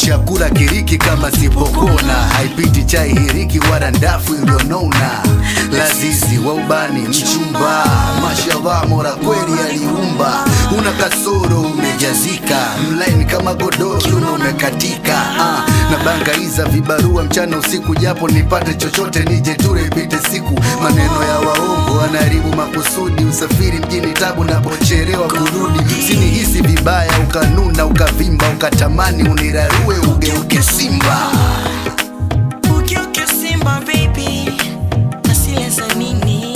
chakula kiriki kama sipokona haipiti chai hiriki wala ndafu iliyonona lazizi wa ubani mchumba mashallah mora kweli aliumba una kasoro umejazika mlaini kama godoro kiuno umekatika ah, na bangaiza vibarua mchana usiku japo nipate chochote nije ture ipite siku maneno ya waongo wanaharibu makusudi usafiri mjini tabu napocherewa kurudi usinihisi vibaya ukanuna ukavimba ukatamani unirarue ugeuke simba Ugeuke Simba baby, asile za nini?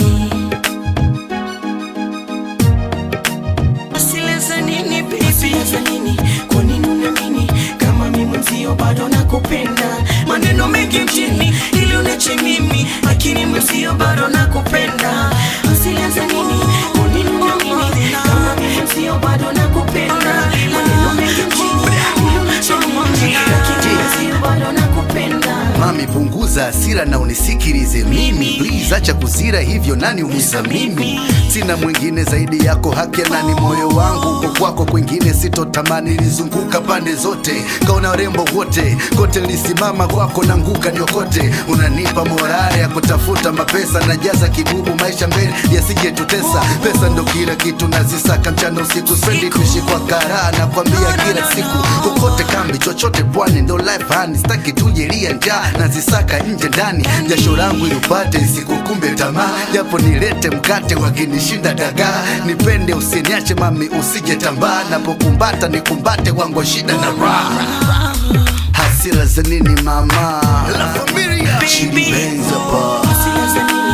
Asile za nini baby? Asile za nini? Kwa nini uniamini kama mimi mwenzio bado nakupenda? Maneno mengi mjini ili unache mimi, lakini mwenzio bado nakupenda. Asile za nini? Kwa nini uniamini kama mimi mwenzio bado nakupenda? Maneno mengi mjini ili unache mimi, lakini mwenzio bado nakupenda. mami punguza hasira na unisikilize mimi please acha kuzira hivyo nani umiza mimi sina mwingine zaidi yako haki ya nani moyo wangu uko kwako kwingine sitotamani nilizunguka pande zote kaona warembo wote kote nilisimama kwako nanguka niokote unanipa morale ya kutafuta mapesa najaza kibubu maisha mbele yasijetutesa pesa ndo kila kitu nazisaka mchana usiku spendi kuishi kwa karaa nakwambia kila siku kokote kambi chochote pwani ndo life hani staki tujelia njaa nazisaka nje ndani jasho langu ilipate isikukumbe tamaa japo nilete mkate wakinishinda dagaa nipende usiniache mami usije tambaa napokumbata nikumbate wangu shida na raha hasira za nini mama Baby. Chini Benz hapa. Hasira za nini?